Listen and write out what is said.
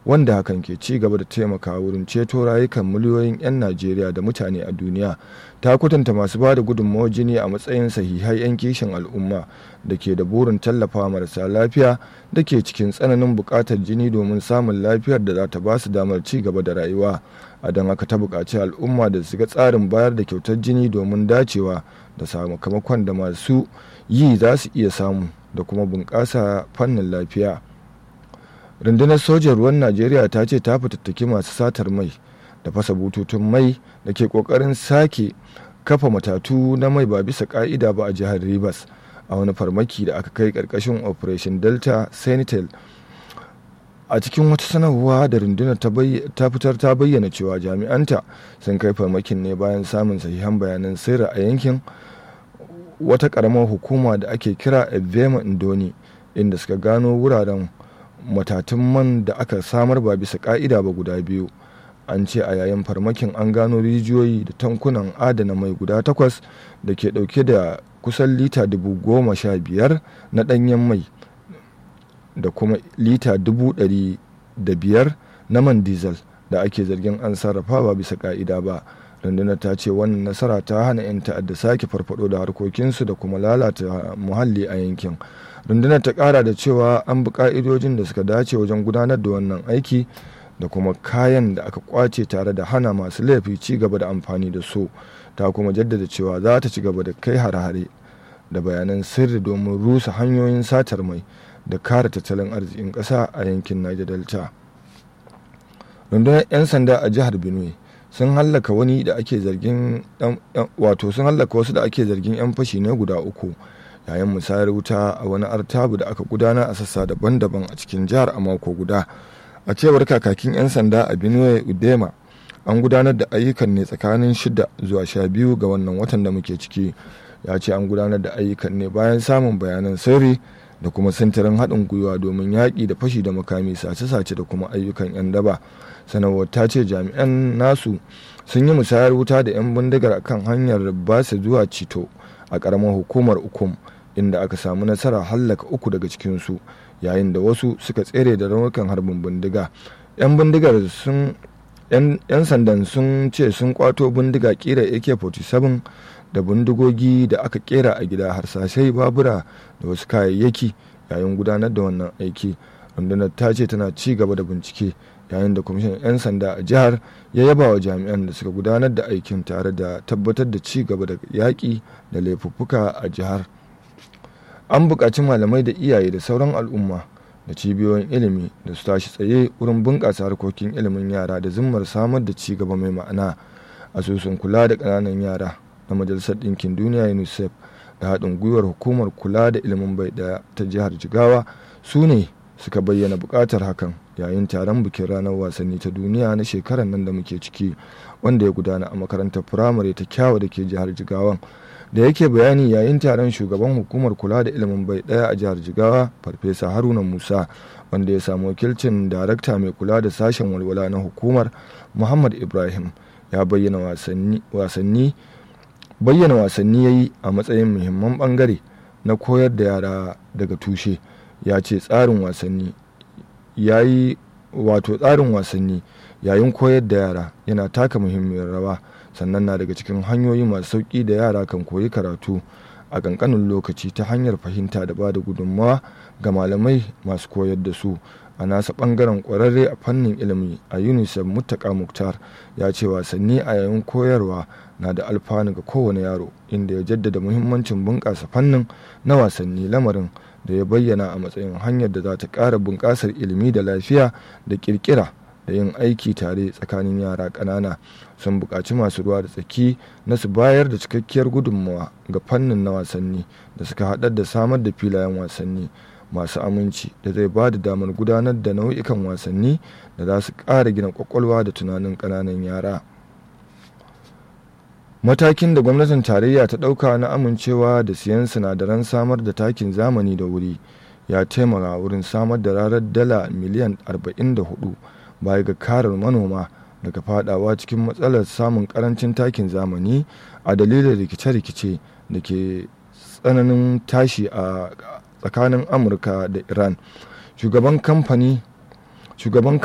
wanda hakan ke ci gaba da taimakawa wurin ceto rayukan miliyoyin 'yan najeriya da mutane a duniya ta kwatanta masu ba da gudunmawar jini a matsayin sahihai 'yan kishin al'umma da ke da burin tallafa marasa lafiya da ke cikin tsananin buƙatar jini domin samun lafiyar da za ta ba su damar ci gaba da rayuwa a don haka ta buƙaci al'umma da su ga tsarin bayar da kyautar jini domin dacewa da sakamakon da masu yi za su iya samu da kuma bunƙasa fannin lafiya rundunar sojan ruwan najeriya ta ce ta fitattaki masu satar mai da fasa bututun mai da ke ƙoƙarin sake kafa matatu na mai ba bisa ƙa'ida ba a jihar rivers a wani farmaki da aka kai ƙarƙashin operation delta sentinel a cikin wata sanarwa da rundunar ta fitar ta bayyana cewa jami'anta sun kai farmakin ne bayan samun sahihan bayanan sirri a yankin wata karamar hukuma da ake kira evema indoni inda suka gano wuraren matatun man da aka samar ba bisa ka'ida ba guda biyu an ce a yayin farmakin an gano rijiyoyi da tankunan adana mai guda takwas da ke dauke da kusan lita dubu goma sha biyar na danyen mai da kuma lita dubu ɗari da biyar na man diesel da ake zargin an sarrafa ba bisa ka'ida ba rundunar ta ce wannan nasara ta hana 'yan ta'adda sake farfado da harkokinsu da kuma lalata muhalli a yankin rundunar ta kara da cewa an bi ka'idojin da suka dace wajen gudanar da wannan aiki da kuma kayan da aka kwace tare da hana masu laifi ci gaba da amfani da su ta kuma jaddada cewa za ta ci gaba da kai hare-hare da bayanan sirri domin rusa hanyoyin satar mai da kare tattalin arzikin ƙasa a yankin niger delta rundunar 'yan sanda a jihar benue sun hallaka wani da ake zargin wato sun hallaka wasu da ake zargin 'yan fashi ne guda uku yayin musayar wuta a wani artabu da aka gudana a sassa daban-daban a cikin jihar a mako guda a cewar kakakin 'yan sanda a benue udema an gudanar da ayyukan ne tsakanin shida zuwa sha biyu ga wannan watan da muke ciki ya ce an gudanar da ayyukan ne bayan samun bayanan sirri da kuma sintirin haɗin gwiwa domin yaƙi da fashi da makami sace-sace da kuma ayyukan 'yan daba sanarwar ta ce jami'an nasu sun yi musayar wuta da 'yan bindigar kan hanyar basa zuwa cito a ƙaramar hukumar ukum inda aka samu nasara hallaka uku daga cikinsu yayin da wasu suka tsere da raunukan harbin bindiga 'yan bindigar sun 'yan sandan sun ce sun kwato bindiga kira ak-47 da bindigogi da aka kera a gida harsashai babura da wasu kayayyaki yayin gudanar da wannan aiki rundunar ta ce tana ci gaba da bincike yayin da kwamishin 'yan sanda a jihar ya yaba wa jami'an da suka gudanar da aikin tare da tabbatar da ci gaba da yaƙi da laifuffuka a jihar an buƙaci malamai da iyaye da sauran al'umma da cibiyoyin ilimi da su tashi tsaye wurin bunƙasa harkokin ilimin yara da zimmar samar da ci gaba mai ma'ana asusun kula da ƙananan yara na majalisar ɗinkin duniya unicef da haɗin gwiwar hukumar kula da ilimin bai ɗaya ta jihar jigawa su ne suka bayyana buƙatar hakan yayin taron bikin ranar wasanni ta duniya na shekarar nan da muke ciki wanda ya gudana a makarantar firamare ta kyawa da ke jihar jigawan da yake bayani yayin taron shugaban hukumar kula da ilimin bai ɗaya a jihar jigawa farfesa haruna musa wanda ya samu wakilcin darakta mai kula da sashen walwala na hukumar muhammad ibrahim ya bayyana wasanni bayyana wasanni ya yi a matsayin muhimman bangare na koyar da yara daga tushe ya ce tsarin wasanni ya yi wato tsarin wasanni yayin koyar da yara yana taka muhimmiyar rawa sannan na daga cikin hanyoyi masu sauƙi da yara kan koyi karatu a ƙanƙanin lokaci ta hanyar fahimta da ba da gudunmawa ga malamai masu koyar da su a nasa ɓangaren ƙwararre a fannin ilimi a unicef muttaka muktar ya ce wasanni a yayin koyarwa na da alfanu ga kowane yaro inda ya jaddada muhimmancin bunƙasa fannin na wasanni lamarin da ya bayyana a matsayin hanyar da za ta ƙara bunƙasar ilimi da lafiya da ƙirƙira da yin aiki tare tsakanin yara ƙanana sun buƙaci masu ruwa da tsaki na su bayar da cikakkiyar gudunmawa ga fannin na wasanni da suka haɗar da samar da filayen wasanni masu aminci da zai ba da damar gudanar da nau'ikan wasanni da za su ƙara gina ƙwaƙwalwa da tunanin ƙananan yara matakin da gwamnatin tarayya ta ɗauka na amincewa da siyan sinadaran samar da takin zamani da wuri ya taimaka wurin samar da rarar dala miliyan 44 baya ga karar manoma daga fadawa cikin matsalar samun karancin takin zamani a dalilin rikice-rikice da ke tsananin tashi a tsakanin amurka da iran shugaban kamfani shugaban